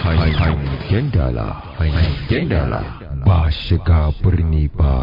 hangen dala hangen dala ba shiga birni ba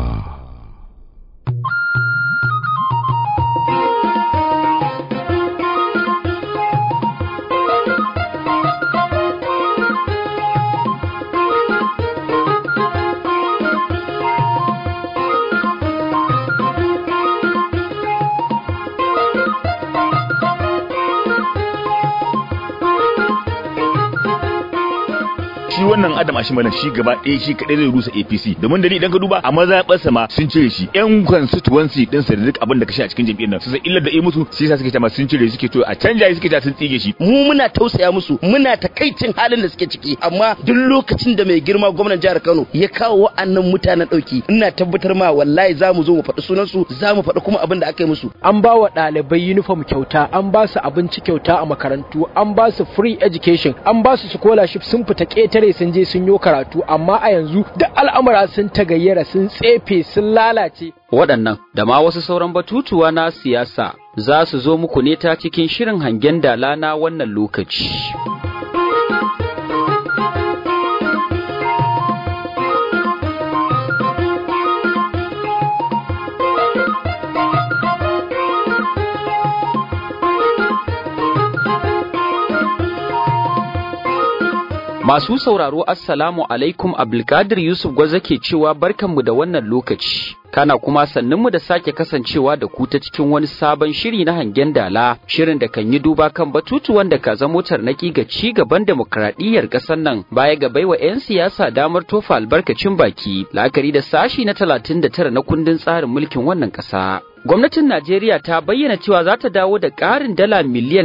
shi wannan Adam Ashimalan shi gaba ɗaya shi kaɗai zai rusa APC domin da ni idan ka duba a mazaɓarsa ma sun cire shi ƴan constituency din sa da duk abin da ka shi a cikin jam'iyyar nan su san illar da yi musu shi yasa suke cewa sun cire suke to a canja shi suke cewa sun tsige shi mu muna tausaya musu muna takaicin halin da suke ciki amma duk lokacin da mai girma gwamnan jihar Kano ya kawo wa'annan mutanen ɗauki ina tabbatar ma wallahi za mu zo mu faɗi sunan su za mu faɗi kuma abin da aka yi musu an ba wa ɗalibai uniform kyauta an ba su abinci kyauta a makarantu an ba su free education an ba su scholarship sun fita ƙetare sun je sun yi karatu amma a yanzu duk al'amura sun tagayyara sun tsefe sun lalace waɗannan da ma wasu sauran batutuwa na siyasa za su zo muku ne ta cikin shirin hangen dala na wannan lokaci. Masu sauraro Assalamu alaikum Abdulkadir Yusuf Gwaza ke cewa barkanmu da wannan lokaci. Kana kuma sannunmu da sake kasancewa da ku ta cikin wani sabon shiri na hangen dala, shirin da kan yi duba kan batutuwan da ka zamo tarnaki ga ci gaban demokradiyyar ƙasar nan baya ga baiwa 'yan siyasa damar tofa albarkacin baki, la'akari da sashi na 39 na kundin tsarin mulkin wannan ƙasa. Gwamnatin Najeriya ta bayyana cewa za ta dawo da ƙarin dala miliyan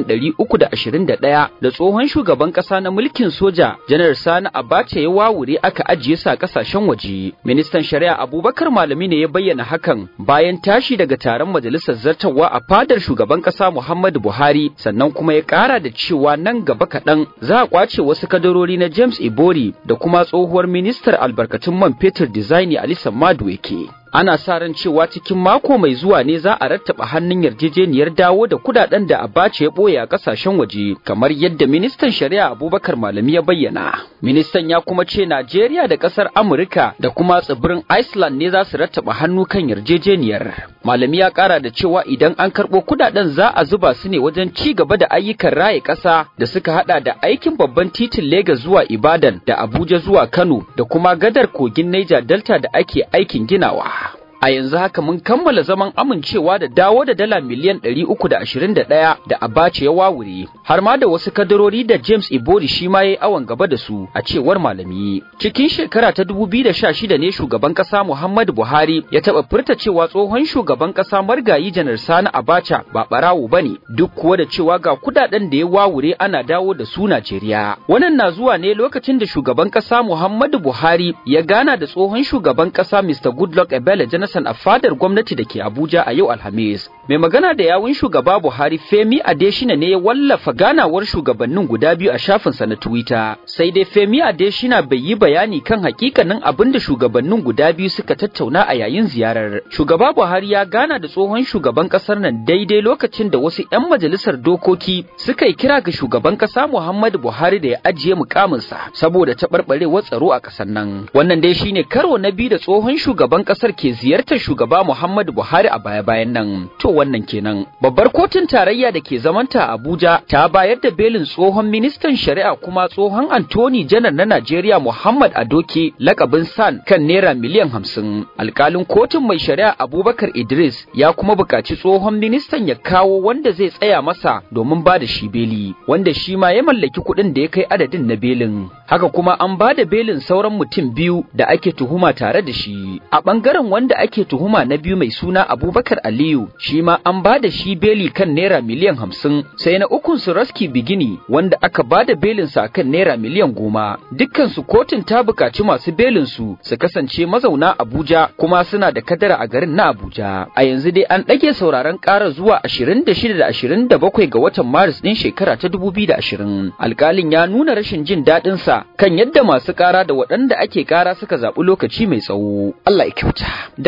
321 da tsohon shugaban ƙasa na mulkin soja Janar Sani Abacha ya wawure aka ajiye sa ƙasashen waje. Ministan Shari'a Abubakar Malami ne ya bayyana hakan bayan tashi daga taron majalisar zartarwa a fadar shugaban ƙasa Muhammadu Buhari sannan kuma ya ƙara da cewa nan gaba kaɗan za a ƙwace wasu kadarori na James Ibori da kuma tsohuwar ministar albarkatun man fetur Dizaini Alisa Madueke. ana sa ran cewa cikin mako mai zuwa ne za a rattaba hannun yarjejeniyar dawo da kudaden da Abacha ya boye a kasashen waje kamar yadda ministan shari'a Abubakar Malami ya bayyana ministan ya kuma ce Najeriya da kasar Amurka da kuma tsibirin Iceland ne za su rattaba hannu kan yarjejeniyar Malami ya kara da cewa idan an karbo kudaden za a zuba su ne wajen ci gaba da ayyukan raye kasa da suka hada da aikin babban titin Lagos zuwa Ibadan da Abuja zuwa Kano da kuma gadar kogin Niger Delta da ake aikin ginawa a yanzu haka mun kammala zaman amincewa da dawo da dala miliyan 321 da Abacha ya wawure har ma da wasu kadarori da James Ibori shi ma yayi awon gaba da su a cewar malami cikin shekara ta 2016 ne shugaban kasa Muhammadu Buhari ya taba furta cewa tsohon shugaban kasa Margayi Janar Sani Abacha ba barawo bane duk kuwa da cewa ga kudaden da ya wawure ana dawo da su Najeriya wannan na zuwa ne lokacin da shugaban kasa Muhammadu Buhari ya gana da tsohon shugaban kasa Mr Goodluck Ebele Jonathan a fadar gwamnati da ke Abuja a yau Alhamis. Mai magana da yawun shugaba Buhari Femi Adeshina ne ya wallafa ganawar shugabannin guda biyu a shafinsa na Twitter. Sai dai Femi Adeshina bai yi bayani kan hakikanin abin da shugabannin guda biyu suka tattauna a yayin ziyarar. Shugaba Buhari ya gana da tsohon shugaban kasar nan daidai lokacin da wasu 'yan majalisar dokoki suka yi kira ga shugaban kasa Muhammadu Buhari da ya ajiye mukaminsa saboda taɓarɓarewar tsaro a ƙasar nan. Wannan dai shine karo na biyu da tsohon shugaban ƙasar ke ziyartar shugaba Muhammadu Buhari a baya-bayan nan. To wannan kenan. Babbar kotun tarayya da ke zamanta a Abuja ta bayar da belin tsohon ministan shari'a kuma tsohon Antoni Janar na Najeriya Muhammad Adoke lakabin San kan naira miliyan hamsin. Alkalin kotun mai shari'a Abubakar Idris ya kuma buƙaci tsohon ministan ya kawo wanda zai tsaya masa domin ba da shi beli, wanda shi ma ya mallaki kuɗin da ya kai adadin na belin. Haka kuma an ba da belin sauran mutum biyu da ake tuhuma tare da shi. A ɓangaren wanda ake tuhuma na biyu mai suna Abubakar Aliyu shi ma an ba da shi beli kan naira miliyan hamsin sai na ukun su Raski Bigini wanda aka ba da belin sa kan naira miliyan goma dukkan su kotun ta buƙaci masu belin su su kasance mazauna Abuja kuma suna da kadara a garin na Abuja a yanzu dai an ɗage sauraron ƙara zuwa 26 da 27 ga watan Maris ɗin shekara ta 2020 alƙalin ya nuna rashin jin daɗin sa kan yadda masu ƙara da waɗanda ake ƙara suka zaɓi lokaci mai tsawo Allah ya kyauta da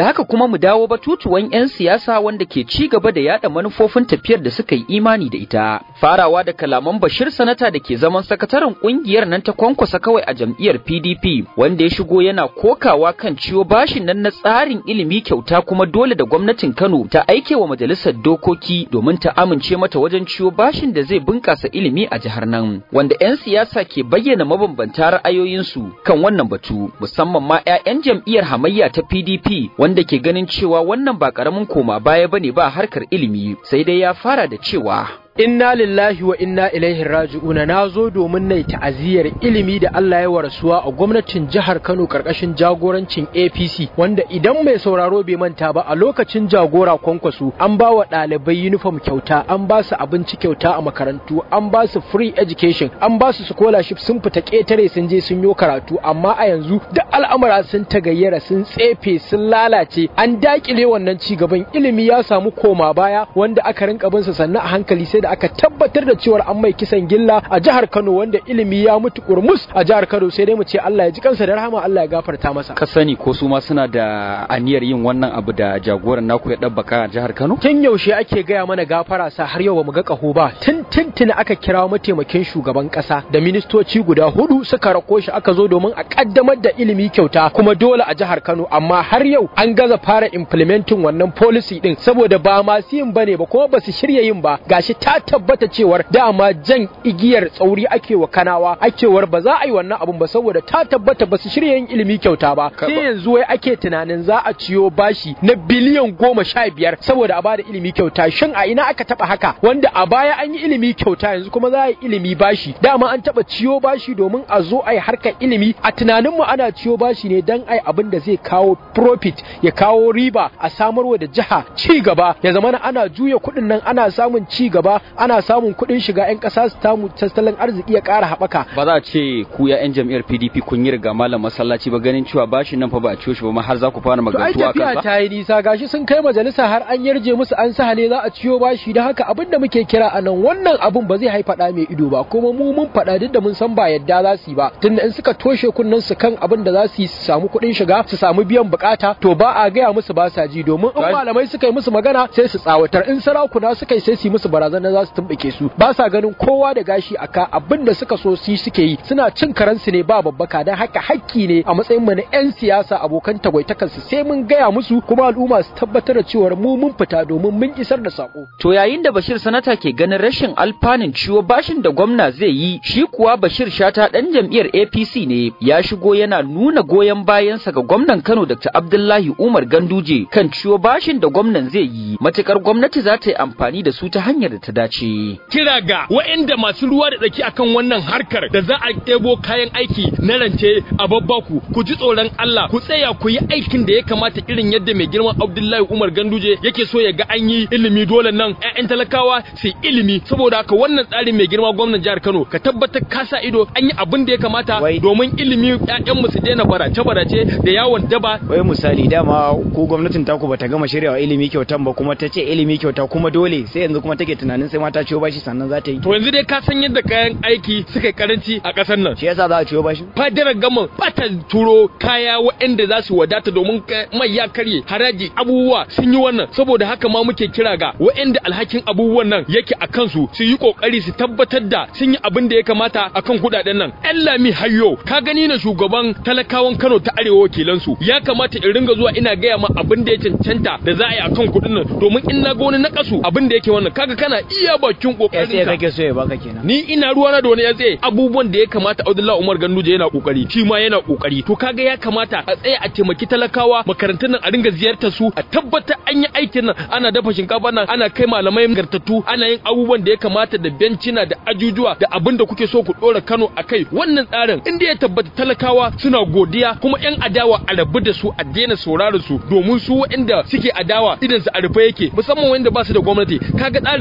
haka kuma mu dawo batutuwan 'yan siyasa wanda ke ci gaba da yada manufofin tafiyar da suka yi imani da ita. Farawa da kalaman Bashir Sanata da ke zaman sakataren kungiyar nan ta kwankwasa kawai a jam'iyyar PDP wanda ya shigo yana kokawa kan ciwo bashin nan na tsarin ilimi kyauta kuma dole da gwamnatin Kano ta aike wa majalisar dokoki domin ta amince mata wajen ciwo bashin da zai bunkasa ilimi a jihar nan. Wanda 'yan siyasa ke bayyana mabambanta ra'ayoyinsu kan wannan batu musamman ma 'ya'yan jam'iyyar hamayya ta PDP wanda ke ganin cewa wannan ba karamin koma baya bane ba harkar ilimi sai dai ya fara da cewa inna lillahi wa inna ilaihi raji'una na zo domin nai ta'aziyar ilimi da Allah ya warasuwa a gwamnatin jihar Kano karkashin jagorancin APC wanda idan mai sauraro bai manta ba a lokacin jagora kwankwaso an ba wa ɗalibai uniform kyauta an ba su abinci kyauta a makarantu an ba su free education an ba su scholarship sun fita ƙetare sun je sun yo karatu amma a yanzu da al'amura sun tagayyara sun tsefe sun lalace an dakile wannan ci gaban ilimi ya samu koma baya wanda aka rinka bin sa sannan a hankali sai da aka tabbatar da cewar an mai kisan gilla a jihar Kano wanda ilimi ya mutu kurmus a jihar Kano sai dai mu ce Allah ya ji kansa da rahama Allah ya gafarta masa ka sani ko su ma suna da aniyar yin wannan abu da jagoran naku ya dabbaka a jihar Kano tun yaushe ake gaya mana gafara sa har yau ba mu ga kaho ba tun tuntuni aka kira mataimakin shugaban kasa da ministoci guda hudu suka rako shi aka zo domin a kaddamar da ilimi kyauta kuma dole a jihar Kano amma har yau an gaza fara implementing wannan policy din saboda ba masu yin bane ba kuma ba su shirya yin ba gashi ta tabbata cewar dama jan igiyar tsauri ake wa kanawa akewar ba za a yi wannan abun ba saboda ta tabbata ba su shirya yin ilimi kyauta ba sai yanzu wai ake tunanin za a ciyo bashi na biliyan goma sha biyar saboda a bada ilimi kyauta shin a ina aka taba haka wanda a baya an yi ilimi kyauta yanzu kuma za a yi ilimi bashi dama an taba ciyo bashi domin a zo a yi harkar ilimi a tunaninmu ana ciyo bashi ne dan ai abin da zai kawo profit ya kawo riba a samarwa da jiha ci gaba ya zamana ana juya kuɗin nan ana samun ci gaba ana samun kuɗin shiga 'yan ƙasa su tamu tattalin arziki ya ƙara haɓaka. Ba za a ce ku ya 'yan jam'iyyar PDP kun yi riga malam masallaci ba ganin cewa bashin nan fa ba a ciyo shi ba ma har za ku fara magantu a kansa. ta yi nisa gashi sun kai majalisa har an yarje musu an sahale za a ciyo bashi da haka abin da muke kira a nan wannan abin ba zai haifa ɗa mai ido ba kuma mu mun faɗa duk da mun san ba yadda za su yi ba tunda in suka toshe kunnen su kan abin da za su yi su samu kuɗin shiga su samu biyan bukata to ba a gaya musu ba sa ji domin in malamai suka yi musu magana sai su tsawatar in sarakuna suka yi sai su yi musu barazana za su tumɓuke su ba sa ganin kowa da gashi aka abin da suka so su suke yi suna cin karansu ne ba babbaka dan haka hakki ne a matsayin mu na yan siyasa abokan tagwaitakan su sai mun gaya musu kuma al'umma su tabbatar da cewa mu mun fita domin mun isar da sako to yayin da Bashir sanata ke ganin rashin alfanun ciwo bashin da gwamna zai yi shi kuwa Bashir Shata dan jam'iyyar APC ne ya shigo yana nuna goyon bayansa ga gwamnan Kano Dr. Abdullahi Umar Ganduje kan ciwo bashin da gwamnan zai yi matukar gwamnati za ta yi amfani da su ta hanyar da ta dace kira ga waɗanda masu ruwa da tsaki akan wannan harkar da za a ɗebo kayan aiki na rance a babbaku ku ji tsoron Allah ku tsaya ku yi aikin da ya kamata irin yadda mai girman Abdullahi Umar Ganduje yake so ya ga an yi ilimi dole nan ƴaƴan talakawa su ilimi saboda haka wannan tsarin mai girma gwamnan jihar Kano ka tabbatar ka sa ido an yi abin da ya kamata domin ilimi ƴaƴan mu su daina barace barace da yawon daba wai misali dama ko gwamnatin taku bata gama shiryawa ilimi kyautan ba kuma ta ce ilimi kyauta kuma dole sai yanzu kuma take tunanin sai mata ciwo bashi sannan za ta yi to yanzu dai ka san yadda kayan aiki suka karanci a ƙasar nan shi yasa za a ciwo bashi fadarar gama bata turo kaya waɗanda za su wadata domin mai ya karye haraji abubuwa sun yi wannan saboda haka ma muke kira ga waɗanda alhakin abubuwan nan yake a kansu su yi kokari su tabbatar da sun yi abin da ya kamata akan kuɗaɗen nan ɗan lami hayyo ka gani na shugaban talakawan Kano ta arewa wakilansu ya kamata in ringa zuwa ina gaya ma abin da ya cancanta da za a yi akan kuɗin nan domin in na ga wani na kasu abin da yake wannan kaga kana iya bakin kokarin sai kake so ya baka kenan ni ina ruwana da wani ya tsaye abubuwan da ya kamata Abdullahi Umar Ganduje yana kokari shi ma yana kokari to kaga ya kamata a tsaya a taimaki talakawa makarantun nan a ringa ziyartar su a tabbatar an yi aikin nan ana dafa shinkafa nan ana kai malamai gartattu ana yin abubuwan da ya kamata da bencina da ajujuwa da abin da kuke so ku dora Kano akai wannan tsarin inda ya tabbata talakawa suna godiya kuma yan adawa a rabu da su a daina sauraron su domin su waɗanda suke adawa idan su a rufe yake musamman wanda ba su da gwamnati kaga tsarin nan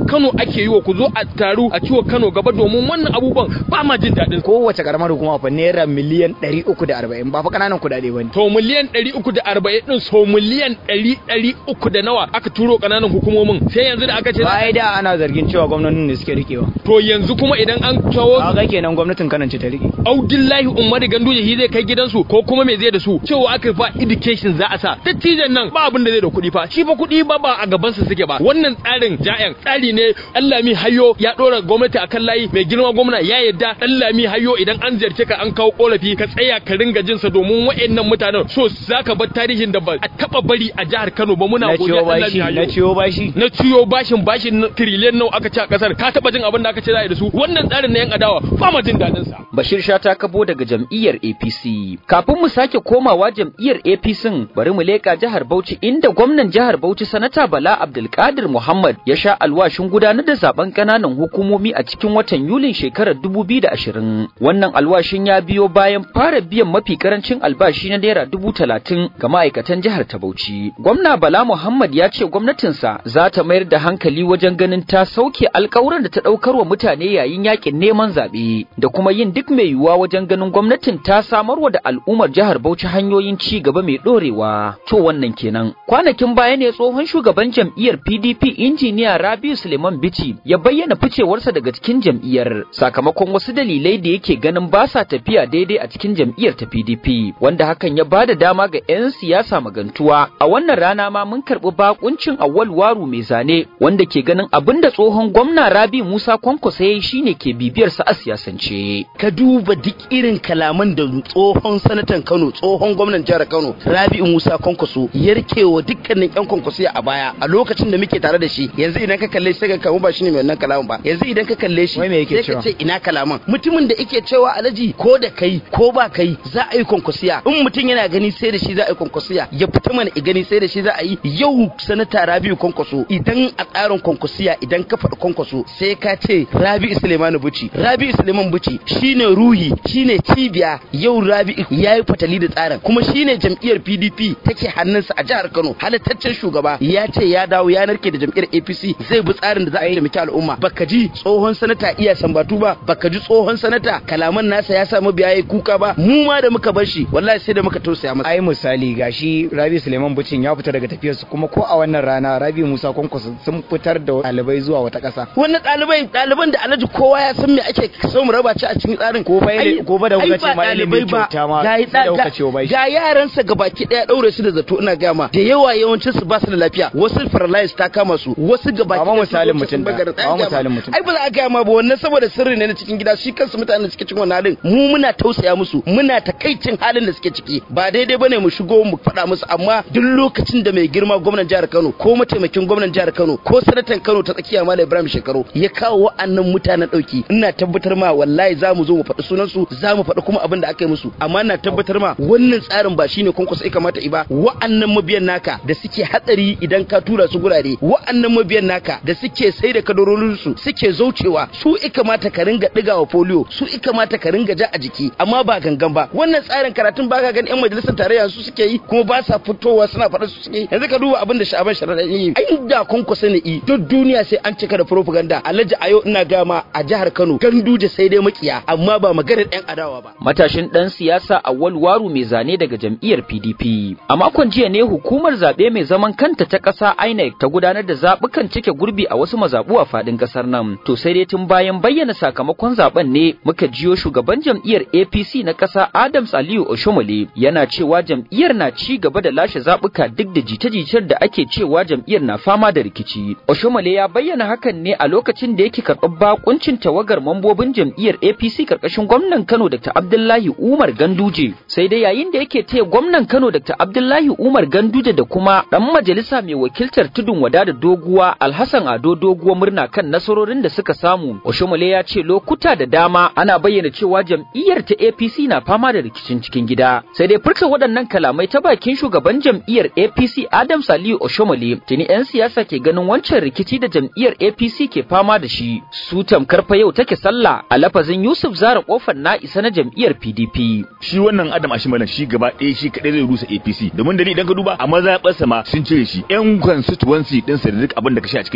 Kano ake yi wa ku zo a taru a ciwo Kano gaba domin wannan abubuwan ba ma jin daɗin kowace karamar hukuma fa naira miliyan 340 ba fa kananan kudade bane to miliyan 340 din so miliyan 100 300 da nawa aka turo kananan hukumomin sai yanzu da aka ce bai da ana zargin cewa gwamnatin ne suke rikewa to yanzu kuma idan an kawo kaga kenan gwamnatin Kano ce ta rike Audillahi Umar Ganduje shi zai kai gidansu ko kuma me zai da su cewa aka fa education za a sa dattijan nan ba abin da zai da kuɗi fa shi fa kuɗi ba ba a gaban sa suke ba wannan tsarin ja'yan tsari ne Allah mi hayo ya dora gwamnati akan layi mai girma gwamna ya yadda Allah mi hayo idan an ziyarce ka an kawo korafi ka tsaya ka ringa jin sa domin wa'annan mutanen so zaka bar tarihin da ba a taba bari a jihar Kano ba muna na godiya ciwo bashi na ciwo bashi na ciyo bashin bashin trillion nawa aka ci a kasar ka taba jin abin da aka ce za a yi da su wannan tsarin na yan adawa ba ma jin daɗin sa Bashir Shata kabo daga jam'iyyar APC. Kafin mu sake komawa jam'iyyar APC bari mu leka jihar Bauchi inda gwamnan jihar Bauchi sanata Bala Abdulkadir Muhammad ya sha alwashin gudanar da zaben kananan hukumomi a cikin watan Yulin shekarar 2020. Wannan alwashin ya biyo bayan fara biyan mafi karancin albashi na naira dubu talatin ga ma'aikatan jihar ta Bauchi. Gwamna Bala Muhammad ya ce gwamnatinsa za ta mayar da hankali wajen ganin ta sauke alkawuran da ta ɗaukar wa mutane yayin yakin neman zaɓe da kuma yin duk mai yiwuwa wajen ganin gwamnatin ta samarwa da al'ummar jihar Bauchi hanyoyin ci gaba mai ɗorewa. To wannan kenan. Kwanakin baya ne tsohon shugaban jam'iyyar PDP injiniya Rabiu Suleiman Bichi ya bayyana ficewarsa daga cikin jam'iyyar sakamakon wasu dalilai da yake ganin ba sa tafiya daidai a cikin jam'iyyar ta PDP wanda hakan ya bada dama ga 'yan siyasa magantuwa. A wannan rana ma mun karɓi bakuncin Awwal Waru mai zane wanda ke ganin abin da tsohon gwamna Rabi Musa Kwankwaso ya yi shine ke bibiyarsa a siyasance. ka duba duk irin kalaman da tsohon sanatan Kano tsohon gwamnan jihar Kano Rabi'u Musa Kwankwaso ya rike wa dukkanin yan kwankwaso a baya a lokacin da muke tare da shi yanzu idan ka kalle shi sai ka kamu ba shine mai wannan kalaman ba yanzu idan ka kalle shi Wai me yake sai ka cewa? ce ina kalaman mutumin da yake cewa alaji ko da kai ko ba kai za a yi kwankwasiya in mutum yana gani sai da shi za a yi kwankwasiya ya fita mana i gani sai da shi za a yi yau sanata Rabi'u Kwankwaso idan a tsarin kwankwasiya idan ka faɗi kwankwaso sai ka ce Rabi'u Suleiman Buci Rabi'u Suleiman Buci shine ruhi shine cibiya yau Rabi'u yayi fatali da tsarin kuma shine jam'iyyar PDP take hannunsa a jihar Kano halittaccen shugaba ya ce ya dawo ya narke da jam'iyyar APC zai bi tsarin da za a taimaki al'umma baka ji tsohon sanata iya sambatu ba baka ji tsohon sanata kalaman nasa ya samu biya yayi kuka ba mu ma da muka bar shi wallahi sai da muka tausaya masa ai misali gashi Rabi Suleiman Bucin ya fita daga tafiyarsu kuma ko a wannan rana Rabi Musa Kwankwaso sun fitar da ɗalibai zuwa wata ƙasa wannan ɗalibai ɗaliban da alhaji kowa ya san me ake so mu raba ci a cikin tsarin Ko fa ili- Ai- ko fa da kuka ai ce ba ma ilimi ɗalibai ba. kyauta ma Ga yi sai da ɗa- kuka ce wa bai shi. ga yaransa gabaki ɗaya ɗaure su da zato ina gama da yawa yawancin su ba su da lafiya wasu paralyzed ta kama su wasu gabaki Ba ma ɗaya sun misalin zo sun mutum ɗaya. bagara. Ba ma Ai, gama. misalin mutum ai ba za a gama ba wannan saboda sirri ne na cikin gida shi kansu mutanen da suke cikin wannan halin mu muna tausaya musu muna takaicin halin da suke ciki ba daidai bane mu shigo mu faɗa musu amma duk lokacin da mai girma gwamnan jihar Kano ko mataimakin gwamnan jihar Kano ko sanatan Kano ta tsakiya Malam Ibrahim Shekaru ya kawo wa'annan mutanen dauki ina tabbatar ma wallahi za mu zo mu faɗi sunan su za mu faɗi kuma abin da aka yi musu amma ina tabbatar ma wannan tsarin ba shine kwankwaso ya kamata i ba wa'annan mabiyan naka da suke hatsari idan ka tura su gurare wa'annan mabiyan naka da suke sai da kadarorin su suke zaucewa su i kamata ka ringa digawa polio su i kamata ka ringa ja a jiki amma ba gangan ba wannan tsarin karatun ba ka gani yan majalisar tarayya su suke yi kuma ba sa fitowa suna faɗa su suke yi yanzu ka duba abin da sha'aban sharaɗa yi ai da kwankwaso ne i duk duniya sai an cika da propaganda alhaji ayo ina gama a jihar Kano ganduje sai dai makiya amma ba maganar yan adawa ba matashin ɗan siyasa Awwal Waru mai zane daga jam'iyyar PDP. A makon jiya ne hukumar zaɓe mai zaman kanta ta ƙasa INEC ta gudanar da zaɓukan cike gurbi a wasu mazaɓu a faɗin ƙasar nan. To sai dai tun bayan bayyana sakamakon zaɓen ne muka jiyo shugaban jam'iyyar APC na ƙasa Adams Aliyu Oshomole yana cewa jam'iyyar na ci gaba da lashe zaɓuka duk da jita-jitar da ake cewa jam'iyyar na fama da rikici. Oshomole ya bayyana hakan ne a lokacin da yake karɓar bakuncin tawagar mambobin jam'iyyar APC karkashin gwamnan Kano Dr. Abdullahi Umar Ganduje. Sai dai yayin da yake taya gwamnan Kano Dr. Abdullahi Umar Ganduje da kuma dan majalisa mai wakiltar tudun wada da doguwa Alhassan Ado doguwa murna kan nasarorin da suka samu. Oshomole ya ce lokuta da dama ana bayyana cewa jam'iyyar ta APC na fama da rikicin cikin gida. Sai dai furta waɗannan kalamai ta bakin shugaban jam'iyyar APC Adam Saliu Oshomole tuni 'yan siyasa ke ganin wancan rikici da jam'iyyar APC ke fama da shi. Su tamkar fa yau take sallah a lafazin Yusuf Zara kofar na isa na jam'iyyar PDP. shi wannan Adam Ashimalan shi gaba ɗaya shi kaɗai zai rusa APC domin da ni idan ka duba a mazaɓarsa ma sun cire shi yan constituency din sa da duk abin da ka shi a cikin jam'iyyar nan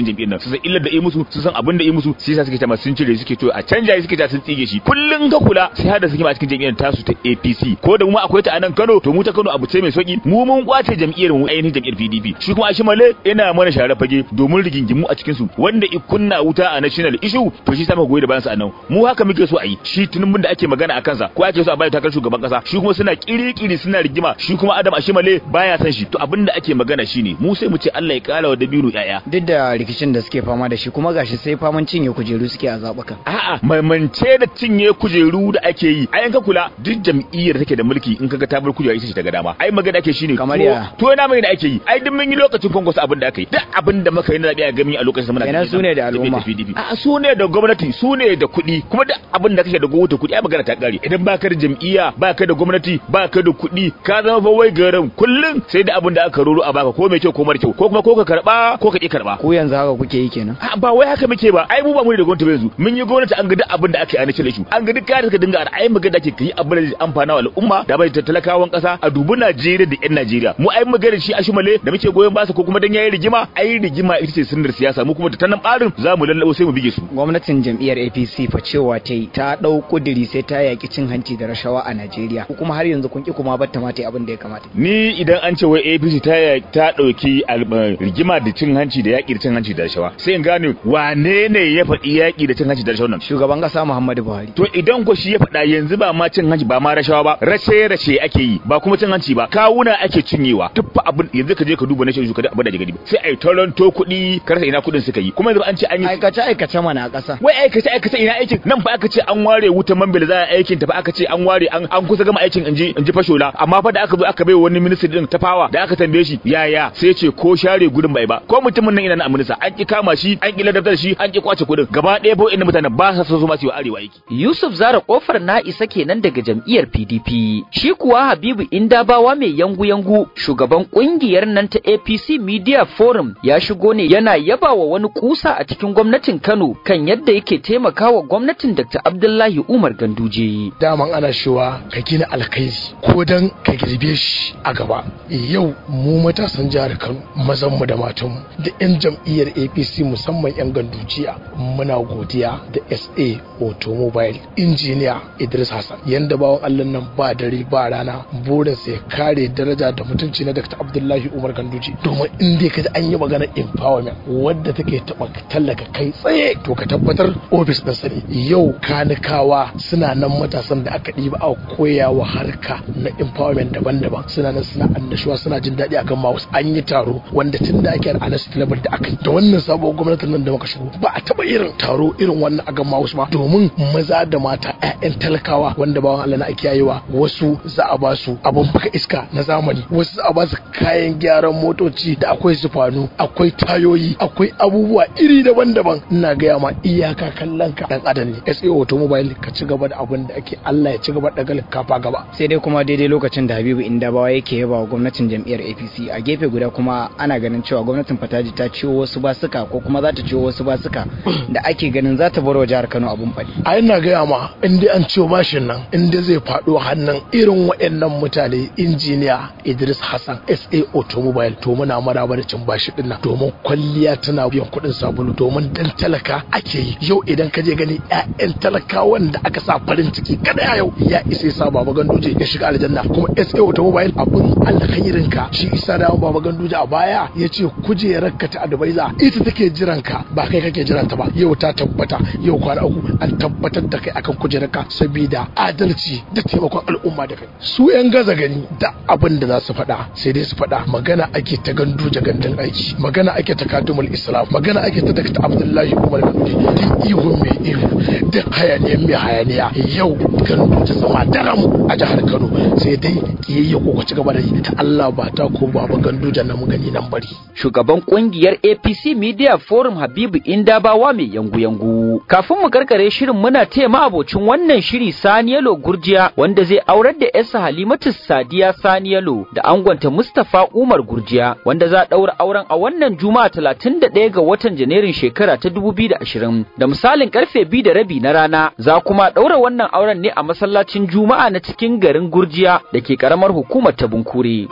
su san illar da yi musu su san abin da yi musu sai yasa suke ta sun cire suke to a canja suke ta sun tsige shi kullun ka kula sai hada suke a cikin jam'iyyar tasu ta APC ko da mu akwai ta a nan Kano to mu ta Kano abu ce mai sauki mu mun kwace jam'iyyar mu ainihin jam'iyyar PDP shi kuma Ashimale yana mana share fage domin rigingimu a cikin su wanda ikunna wuta a national issue to shi sama goyi da bayan sa nan mu haka muke so a yi shi tunubun da ake magana a kansa ko ake so a bayar takar shugaban kasa shi kuma suna kirikiri suna rigima shi kuma Adam Ashimale baya san shi to abin da ake magana shine mu sai mu ce Allah ya kara wa Dabiru yaya duk da rikicin da suke fama da shi kuma gashi sai faman cinye kujeru suke a zaɓukan a'a maimance da cinye kujeru da ake yi ai ka kula duk jam'iyyar take da mulki in kaga ta bar kujera ita ce daga dama ai magana ake shine Kamar to- ya? to na mai da ake yi ai duk mun yi lokacin kwankwaso abin da aka yi duk abin da muka yi na zabi a gami a lokacin da muna Kenan cikin su ne da jam'iyyar al'umma. PDP. a'a su ne da gwamnati su ne da kuɗi kuma duk abin da kake da gwamnati kuɗi ai magana ta kare idan baka da jam'iyya baka da gwamnati baka da kuɗi ka zama fa wai garan kullun sai da abin da aka roro a baka ko mai kyau ko mara kyau ko kuma ko ka karba ko ka ki karba ku yanzu haka kuke yi kenan A, ba wai haka muke ba ai mu ba mu da gwamnati ba yanzu mun yi gwamnati an ga duk abin da aka yi a nace su an ga duk kayan da suka dinga a ai magana ake kai abin da zai amfana wa al'umma da bai talakawan kasa a dubi Najeriya da yan Najeriya mu ai magana shi a shimale da muke goyon basa ko kuma dan yayi rigima ai rigima ita ce sunnar siyasa mu kuma da tanan barin za mu lallabo sai mu bige su gwamnatin jam'iyyar apc fa cewa ta yi ta ɗau ƙudiri sai ta yaƙi cin hanci da rashawa a najeriya ko kuma har yanzu kun ki kuma batta ma ta yi abin da ya kamata ni idan an ce wai APC ta ta dauki al- rigima da cin hanci da yaki da cin hanci da rashawa sai in gane wane ne ya faɗi yaki da cin hanci da rashawa nan shugaban ƙasa muhammadu buhari to idan ko shi ya faɗa yanzu ba ma cin hanci ba ma rashawa ba rashe rashe ake yi ba kuma cin hanci ba kawuna ake cinyewa duk fa abin yanzu ka je ka duba na shi ka da abin da ke gani sai ai toronto kuɗi karsa ina kuɗin suka yi kuma yanzu an ce an yi aikace aikace mana a ƙasa wai aikace aikace ina aikin nan fa aka ce an ware wutan mambila za a aikin ta fa aka ce an ware an an kusa gama aikin inji inji fashola amma fa da aka zo aka bai wani ministry din ta fawa da aka tambaye shi yaya sai ya ce ko share gudun bai ba ko mutumin nan ina na minista an ki kama shi an ki ladabtar shi an ki kwace kudin gaba ɗaya fa inda mutanen ba sa so su ma su yi wa arewa aiki Yusuf Zara kofar na isa kenan daga jam'iyyar PDP. Shi kuwa Habibu Indabawa mai yangu-yangu shugaban kungiyar nan ta APC Media Forum ya shigo ne yana yaba wa wani kusa a cikin gwamnatin Kano kan yadda yake taimakawa gwamnatin Dr. Abdullahi Umar Ganduje. daman ana cewa ka gina alkhairi ko dan ka girbe shi a gaba yau mu matasan jihar kano mazanmu da matanmu da 'yan jam'iyyar apc musamman 'yan gandujiya muna godiya da sa automobile injiniya idris hassan yanda bawan allah nan ba dare ba rana burinsa ya kare daraja da mutunci na dr abdullahi umar ganduje domin in dai ka ji an yi maganar empowerment wadda take taɓa tallaka kai tsaye to ka tabbatar ofis ɗinsa ne yau kanikawa suna nan matasan da aka ɗiba a koya wa harka na empowerment daban-daban suna nan suna annashuwa suna jin daɗi akan mouse an yi taro wanda tun da ake a nasu level da aka yi da wannan sabon gwamnatin nan da muka shigo ba a taɓa irin taro irin wannan akan mouse ba domin maza da mata 'ya'yan talakawa wanda bawan Allah na ake yayewa wasu za a ba su abun baka iska na zamani wasu za a ba su kayan gyaran motoci da akwai sufanu akwai tayoyi akwai abubuwa iri daban-daban ina gaya ma iyaka kallon ka dan adam ne SA automobile ka ci gaba da abin da ake Allah ya ci gaba da galin kafa gaba sai dai kuma daidai lokacin da habibu indabawa yake yaba wa gwamnatin jam'iyyar apc a gefe guda kuma ana ganin cewa gwamnatin fataji ta ciwo wasu basuka ko kuma za ta ciwo wasu basuka da ake ganin za ta bar wa jihar kano abun faɗi a ina gaya ma in dai an ciwo bashin nan in dai zai faɗo hannun irin waɗannan mutane injiniya Idris Hassan SA Automobile to muna maraba da cin bashi din nan domin kwalliya tana biyan kuɗin sabulu domin dan talaka ake yi yau idan ka je gani ƴaƴan talakawan da aka sa farin ciki kada yau ya isa ya sa baba ganduje ya shiga aljanna kuma SA Automobile abun alkhairin ka shi isa da baba ganduje a baya ya ce kujerar ka ta advisor ita take jiran ka ba kai kake jiran ta ba yau ta tabbata yau kwana uku an tabbatar da kai akan kujerar ka saboda adalci da taimakon al'umma da kai su yan gaza gani da abin da za su faɗa sai dai su faɗa magana ake ta gandu gandun aiki magana ake ta kadumul islam magana ake ta dakta abdullahi umar ganduje duk ihun mai ihu duk hayaniyar mai hayaniya yau gandu ta zama daram a jihar kano sai dai kiyayya ko ci gaba da yi ta allah ba ta ko baba gandu da nan gani nan bari Shugaban kungiyar APC Media Forum Habibu Indabawa mai yangu-yangu. Kafin mu karkare shirin muna taya abocin wannan shiri Saniyalo Gurjiya wanda zai aurar da yarsa Halimatu Sadiya Saniyalo da angonta Mustapha Umar Gurjiya wanda za a daura auren a wannan Juma'a 31 ga watan Janairun shekara ta 2020 da misalin karfe 2 da rabi na rana za kuma daura wannan auren ne a masallacin Juma'a na cikin garin Gurjiya da ke karamar hukumar ta Bunkure.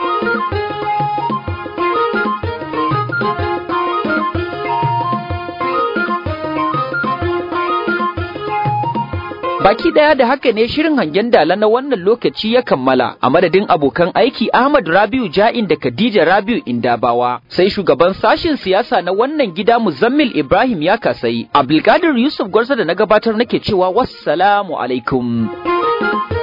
Baki daya da haka ne shirin hangen dala na wannan lokaci ya kammala a madadin abokan aiki Ahmad Rabiu Ja'in da Khadija Rabiu Indabawa sai shugaban sashin siyasa na wannan gida Muzammil Ibrahim ya kasai Abdulkadir Yusuf Gwarza da na gabatar nake cewa wassalamu alaikum.